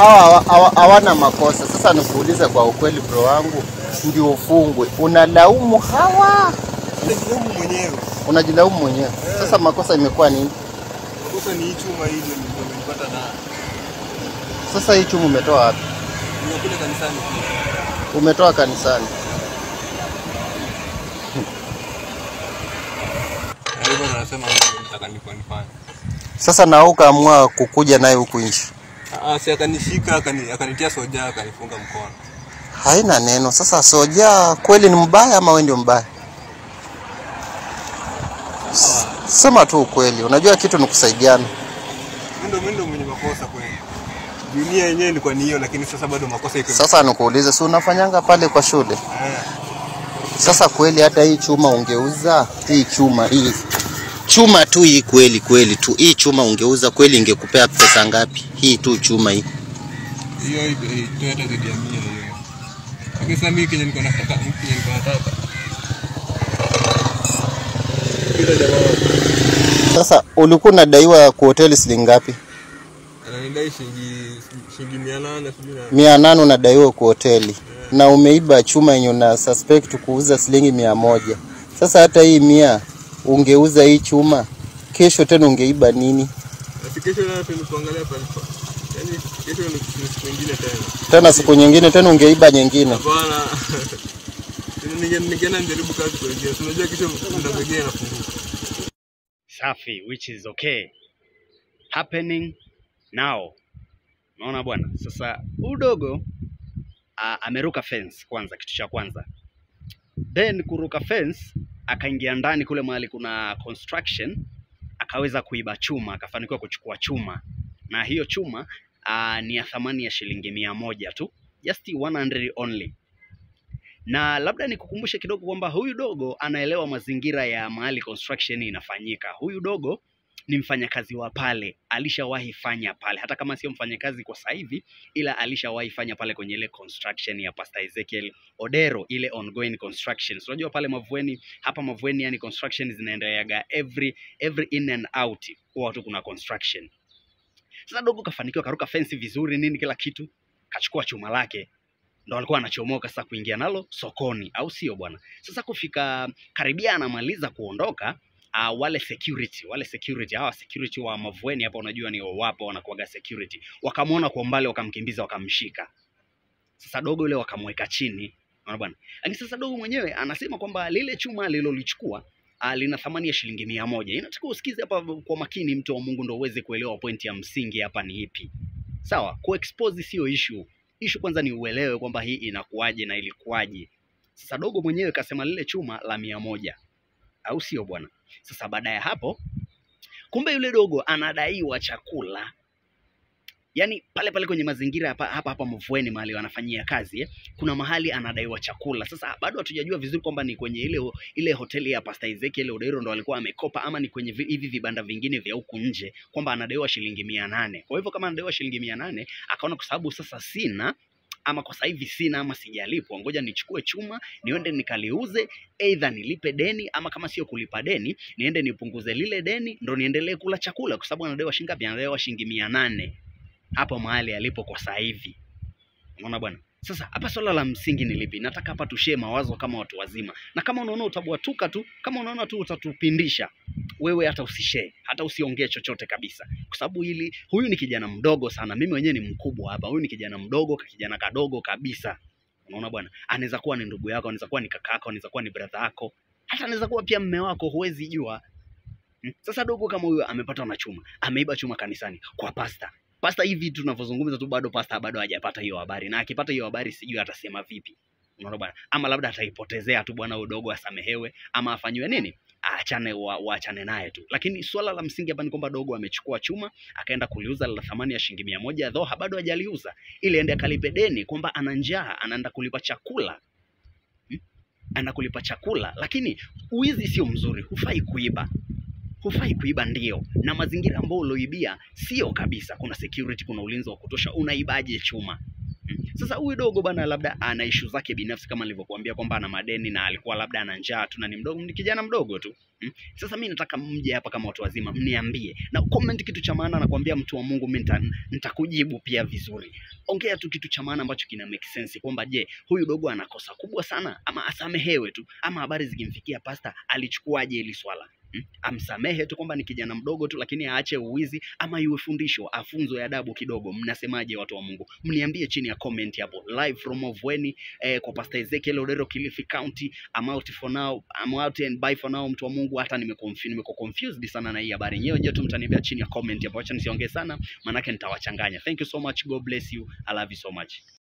hawa hawa- hawana makosa. Sasa nikuulize kwa ukweli, bro wangu, ndio ufungwe, unalaumu hawa, Najilaumu mwenyewe. unajilaumu mwenyewe. Sasa makosa imekuwa nini? Makosa ni hii chuma hii ndio ndio nilipata na Sasa hii chumu umetoa wapi? nimekuja kanisani. Umetoa kanisani. Na hivyo ndo nasema ndio nitaka nilikuwa nifanye. Sasa na wewe ukaamua kukuja naye huku nchi, Ah, si akanishika akani, akanitia soja akanifunga mkono. haina neno. Sasa soja kweli ni mbaya ama wewe ndio mbaya? S- Sema tu ukweli, unajua kitu ni kusaidiana. Mimi ndo mimi ndo mwenye makosa kweli. Dunia yenyewe ilikuwa ni hiyo lakini sasa bado makosa iko. Sasa nikuulize, si unafanyanga pale kwa shule? Eh, Sasa kweli hata hii chuma ungeuza hii chuma hii chuma tu hii kweli kweli tu hii chuma ungeuza kweli ingekupea pesa ngapi? Hii tu chuma hii. hiyo hiyo Toyota zaidi ya 100 hiyo. Lakini sasa mimi kenye niko nataka, mimi kenye niko nataka. Kila jamaa Sasa ulikuwa unadaiwa kwa hoteli shilingi ngapi? ananidai shilingi shilingi 800 sijui na mia nane unadaiwa kwa hoteli na umeiba chuma yenye una suspect kuuza shilingi mia moja. Sasa hata hii mia ungeuza hii chuma, kesho tena ungeiba nini? Ati kesho na tuende kuangalia pale. Yaani kesho ni ni siku nyingine tena. Tena siku nyingine tena ungeiba nyingine. Hapana. Ninge- Ningeenda nijaribu kazi kwa njia. Si Unajua kesho mlango mwingine inafunguka. safi which is okay happening now unaona bwana sasa huyu dogo a- ameruka fence kwanza kitu cha kwanza then kuruka fence akaingia ndani kule mahali kuna construction akaweza kuiba chuma akafanikiwa kuchukua chuma na hiyo chuma uh, ni ya thamani ya shilingi mia moja tu just 100 only na labda nikukumbushe kidogo kwamba huyu dogo anaelewa mazingira ya mahali construction inafanyika. Huyu dogo ni mfanyakazi wa pale, alishawahi fanya pale, hata kama sio mfanyakazi kwa sasa hivi, ila alishawahi fanya pale kwenye ile construction ya Pastor Ezekiel Odero, ile ongoing construction. So, unajua pale Mavueni, hapa Mavueni, yani construction zinaendeleaga every every in and out, huwa tu kuna construction. Sasa dogo kafanikiwa, karuka fence vizuri, nini kila kitu, kachukua chuma lake ndo alikuwa anachomoka sasa kuingia nalo sokoni, au sio bwana? Sasa kufika karibia anamaliza kuondoka, uh, wale security wale security hawa security wa Mavueni hapa, unajua ni wapo wanakuaga security, wakamwona kwa umbali, wakamkimbiza, wakamshika. Sasa dogo yule wakamweka chini, unaona bwana. Lakini sasa dogo mwenyewe anasema kwamba lile chuma alilolichukua uh, lina thamani ya shilingi mia moja. Inataka usikize hapa kwa makini, mtu wa Mungu, ndo uweze kuelewa pointi ya msingi hapa ni ipi. Sawa, kuexpose sio issue ishu kwanza ni uelewe kwamba hii inakuwaje na ilikuwaje. Sasa dogo mwenyewe kasema lile chuma la mia moja, au sio bwana? Sasa baada ya hapo, kumbe yule dogo anadaiwa chakula, yaani pale pale kwenye mazingira hapa hapa, hapa Mavueni mahali wanafanyia kazi eh, kuna mahali anadaiwa chakula. Sasa bado hatujajua vizuri kwamba ni kwenye ile ile hoteli ya Pastor Ezekiel Odero ndo alikuwa amekopa ama ni kwenye vi- hivi vibanda vingine vya huku nje, kwamba anadaiwa shilingi mia nane. Kwa hivyo kama anadaiwa shilingi mia nane akaona kwa sababu sasa sina ama kwa sasa hivi sina ama sijalipwa, ngoja nichukue chuma niende nikaliuze, aidha nilipe deni ama kama sio kulipa deni niende nipunguze lile deni ndo niendelee kula chakula, kwa sababu anadaiwa shilingi ngapi? Anadaiwa shilingi mia nane hapo mahali alipo kwa sasa hivi. Unaona bwana? Sasa hapa swala la msingi ni lipi? Nataka hapa tushie mawazo kama watu wazima, na kama unaona utabwatuka tu, kama unaona tu utatupindisha, wewe hata usishare, hata usiongee chochote kabisa, kwa sababu hili, huyu ni kijana mdogo sana. Mimi mwenyewe ni mkubwa hapa, huyu ni kijana mdogo, ka kijana kadogo kabisa. Unaona bwana, anaweza kuwa ni ndugu yako, anaweza kuwa ni kaka yako, anaweza kuwa ni brother yako, hata anaweza kuwa pia mme wako, huwezi jua. Hmm? Sasa dogo kama huyo amepatwa na chuma, ameiba chuma kanisani kwa pasta. Pasta hivi tunavyozungumza tu bado pasta bado hajapata hiyo habari, na akipata hiyo habari sijui atasema vipi. Unaona bwana, ama labda ataipotezea tu bwana, udogo asamehewe, ama afanyiwe nini, aachane, wa- waachane naye tu. Lakini swala la msingi hapa ni kwamba dogo amechukua chuma akaenda kuliuza la thamani ya shilingi mia moja though bado hajaliuza, ili aende akalipe deni, kwamba ana njaa, anaenda kulipa chakula hmm? anaenda kulipa chakula, lakini uizi sio mzuri, hufai kuiba hufai kuiba ndio, na mazingira ambayo ulioibia sio kabisa. Kuna security, kuna ulinzi wa kutosha, unaibaje chuma? Hmm. Sasa huyu dogo bana, labda ana issue zake binafsi kama nilivyokuambia kwamba ana madeni na alikuwa labda ana njaa tu na ni mdogo, ni kijana mdogo tu mm. Sasa mi nataka mje hapa kama watu wazima, mniambie na comment kitu cha maana. Nakwambia mtu wa Mungu, mimi nita- nitakujibu pia vizuri. Ongea tu kitu cha maana ambacho kina make sense kwamba je, huyu dogo ana kosa kubwa sana ama asamehewe tu, ama habari zikimfikia pasta alichukuaje hili swala Hmm? Amsamehe tu kwamba ni kijana mdogo tu, lakini aache uwizi, ama iwe fundisho, afunzwe adabu kidogo. Mnasemaje watu wa Mungu? Mniambie chini ya comment hapo. Live from Ovweni eh, kwa Pastor Ezekiel Odero, Kilifi County. I'm out for now, I'm out and bye for now. Mtu wa Mungu, hata nimeconfuse nimeko confused sana na hii habari. Nyewe je tu mtaniambia chini ya comment hapo, acha nisiongee sana, manake nitawachanganya. Thank you so much, God bless you, I love you so much.